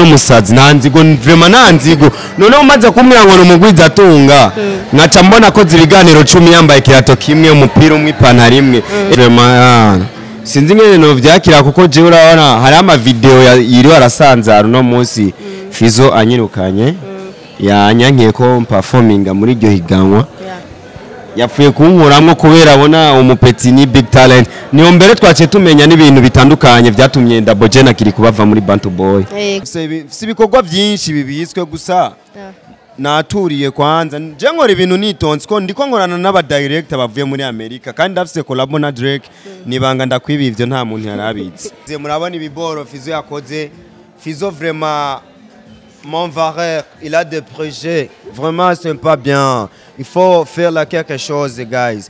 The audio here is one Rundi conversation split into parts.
n'umusazi nta nzigo vrema nta nzigo noneho umaze kumbwira ngo ni umugwiza atunga nkaca mbona ko ibiganiro cumi yambaye ikirato kimwe umupira umwe ipantaro imwe vrema ah, sinzi ingene novyakira kuko jewe urabona hari amavideo ya- yiriwe arasanzara uno munsi fizo anyirukanye yanyankiye ko mpafominga muri iryo higanwa yapfuye kunkuramwo kubera abona umupeti ni big talent niyo mbere twaciye tumenya n'ibintu bitandukanye vyatumye Double J na Kiri kubava muri Bantu Boy Yego. si ibikorwa byinshi bibitswe gusa naturiye kwanza nje nkora ibintu nitonze ko ndiko nkorana n'aba director bavuye muri Amerika kandi ndafise collabo na Drake nibanga ndakwiba ivyo nta muntu yarabitse Ze murabona ibiboro Fizo yakoze Fizo vraiment mon vareur, il a des projets. Vraiment, c'est pas bien. Il faut faire là quelque chose, guys.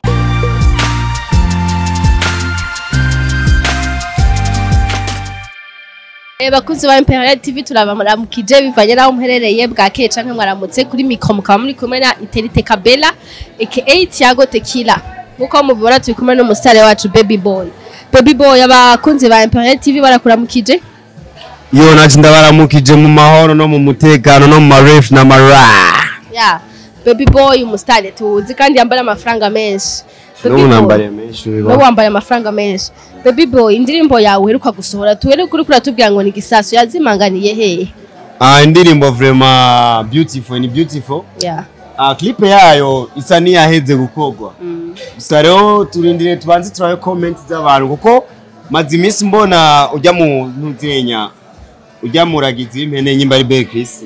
Eh, bakunzi ba Imperial TV turabamuramukije bivanye naho muherereye bwakeye canke mwaramutse kuri mikro mukaba muri kumwe na Iterite Kabela aka Thiago Tequila nkuko mubibona turi kumwe n'umusitari wacu Baby Boy Baby Boy abakunzi ba Imperial TV barakuramukije Yo naje ndabaramukije mu mahoro no mu mutekano no mu maref na mara. ya Baby Boy umusitari tuzi kandi yambara amafaranga menshi Baby N'ubu Boy, nambariye menshi no biba. wambaye amafaranga menshi Baby Boy indirimbo yawe uheruka gusohora tuhere kuri kuratubwira ngo ni gisasu yazimanganiye hehe Ah indirimbo vraiment beautiful ni beautiful. ya Ah clip yayo isa niyaheze gukogwa. Gusa rero turindire tubanze turabe comment z'abantu kuko maze iminsi mbona ujya mu ntuzenya ujya muragizi impene nyimba ari Belle Chris.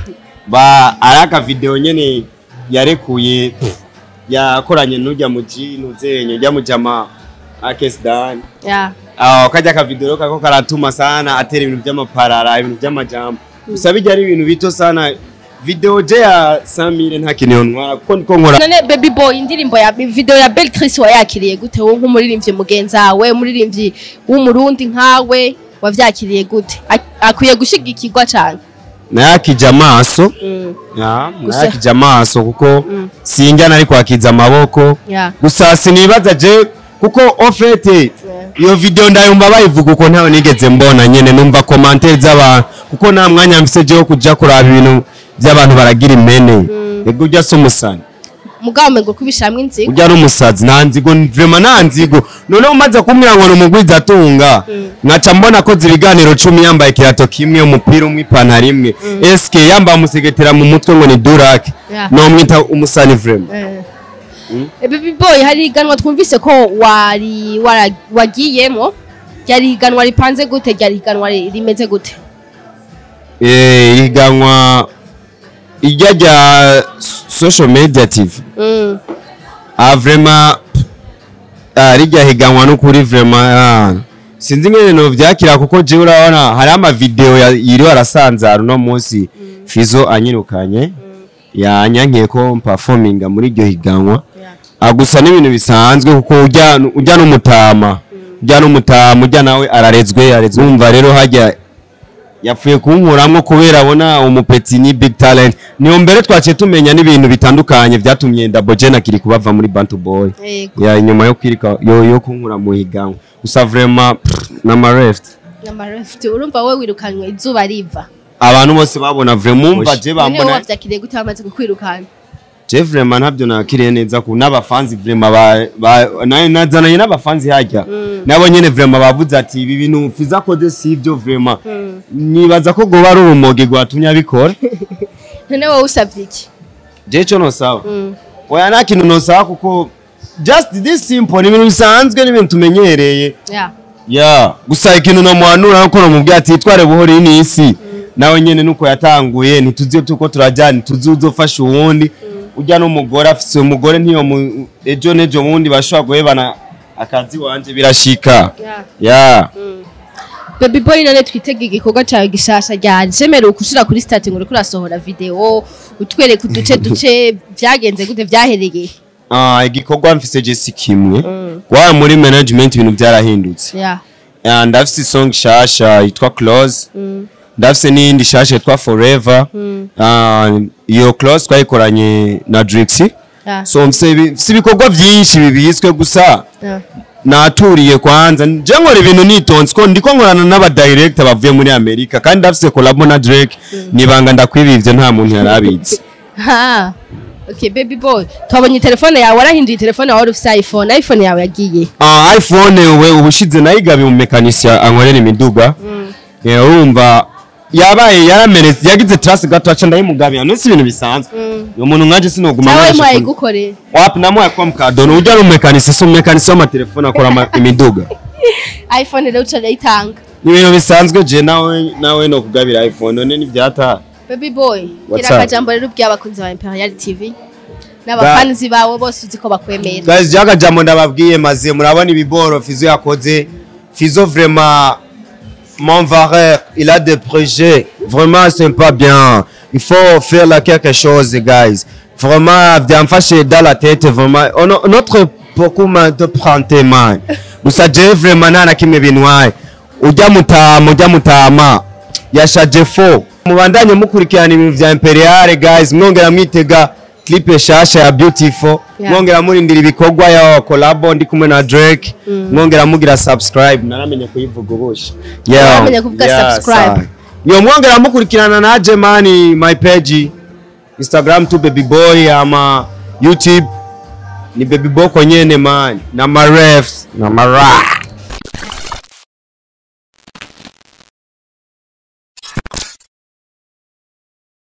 Ba araka video nyene yarekuye yakoranye n'ujya mu G ntuzenya ujya mu jama Akesdan. ya Ah kajya ka video kako karatuma sana atera ibintu by'amaparara ibintu by'amajambo. Gusa bijya ari ibintu bito sana video je ya Samire nta kintu ntwara kuko ndiko nkora none baby boy indirimbo ya video ya Belle Chris wayakiriye gute wowe nk'umuririmbyi mugenzi wawe umuririmbyi w'umurundi nkawe wavyakiriye gute Ak- akwiye gushigikirwa cane nayakije amaso ya Gusa- nayakije amaso kuko sinjya nari kwakiza amaboko ya gusa sinibaza je kuko ofete iyo video ndayumva bayivuga uko ntawe nigeze mbona nyene numva commentaire z'abantu kuko nta mwanya mfise je wo kuja kuraba ibintu by'abantu baragira imene ego ujya se umusani mugabo mengo kubishamwe inzigo ujya n'umusazi nta nzigo vrema nta nzigo noneho umaze kumbwira ngo ni umugwiza atunga nkaca mbona ko ibiganiro cumi yambaye ikirato kimwe umupira umwe ipantaro imwe eske yambaye umusegetera mu mutwe ngo ni durake Yeah. nomwita umusani vrema Eh, baby boy hari iganwa twumvise ko wari wara- wagiyemo ryari iganwa ripanze gute ryari iganwa ri- rimeze gute Eh, ihiganwa ijya rya social media tv Mm, ah vrema ah, rijya higanwa n'ukuri vrema ah, sinzi ingene novyakira kuko jewe urabona hari amavideo ya- yiriwe arasanzara uno munsi fizo anyirukanye yanyankiye ko mpafominga muri iryo higanwa Ah, gusa n'ibintu bisanzwe kuko ujya ujya n'umutama ujya n'umutama ujya nawe ararezwe arezwe wumva rero hajya yapfuye kunkuramwo kubera abona umupeti ni big talent niyo mbere twaciye tumenya n'ibintu bitandukanye vyatumye Double J na Kiri kubava muri Bantu Boy yego ya inyuma yo kwirika yo yo kunkura mu higanwa gusa vraiment pff, n'ama left Namarefte, urumva we wirukanywe izuba riva abantu bose babona vraiment umva je none wowe bambona wavyakiriye gute bamaze kukwirukana je vraiment ntabyo nakiriye neza ku n'abafanzi vraiment ba, ba na- nazananye n'abafanzi hajya nabo nyene vraiment bavuze ati ibi bintu fiza kode sivyo vraiment nibaza ko goba ari urumogi rwatumye abikora none wowe usavye iki je co nosaba Mm. oya nta kintu nosaba kuko just this simple ni ibintu bisanzwe n'ibintu tumenyereye ya ya gusa ikintu nomuhanura nuko nomubwira ati tware buhoro iyi ni isi nawe nyene nuko yatanguye ntituzi tuko turajyana ntituzi uzofasha uwundi ujya n'umugore afise umugore ntiyo mu- ejo n'ejo bundi bashobora guhebana akazi wanje birashika ya ya baby boy none twitega igikorwa cawe gishasha ryari jemerewe kushira kuri stati ngo uriko urasohora video utwereka uduce duce vyagenze gute vyahereye Ah, igikorwa mfise je si kimwe wa muri management ibintu byarahindutse ya Ah, ndafise song shasha yitwa close ndafise n'iyindi shasha yitwa forever Ah, iyo close twayikoranye na Drixie ya so mfise ibi- mfise ibikorwa byinshi bibitswe gusa ya naturiye kwanza je nkora ibintu nitonze ko ndiko nkorana n'aba director bavuye muri Amerika kandi ndafise collabo na Drake nibanga ndakwibivye nta muntu yarabizi ha okay baby boy twabonye telefone yawe warahinduye telefone yawe wari ufise iphone iphone yawe yagiye Ah, iphone we ubushize nayigabiye mu mekanisi ankorera imiduga Eh, urumva yabaye yaramenetse yagize trace gato aca ndayimugabira none si ibintu bisanzwe uyo muntu nkaje sinoguma nawe nkoresha phone. mwayigukorera wapi namuhaye kwa mkadono ujya ari umumekanisi si umumekanisi w'amatelefone akora ama- imiduga iphone rero uca urayitanga ni ibintu bisanzwe je nawe nawe no kugabira iphone none ntibyataha baby boy What's gira up? akajambo rero ubwiye abakunzi ba imperial tv n'abafanzi bawe bose uzi ko bakwemera guys jaga jambo ndababwiye maze murabona ibiboro fizo yakoze fizo vraiment mon vareur il a des projets vraiment c'est pas bien il faut faire là quelque chose guys vraiment byamfashe dans la tête vraiment On- notre beaucoup de prante man gusa je vraiment nta na kimwe bintwaye ujya mutama ujya mutama yashaje fo mubandanye mukurikirana ibintu vya imperial guys mwongera mwitega clip shasha ya beautiful Yeah. mwongera murindira ibikorwa ya collabo ndi kumwe na Drake mwongera mugira subscribe naramenye kuyivuga ubusha Naramenye kuvuga subscribe. yo mwongera mukurikirana naje mani my page Instagram tu baby boy ama YouTube ni baby boy konyene man na ma refs na ma rap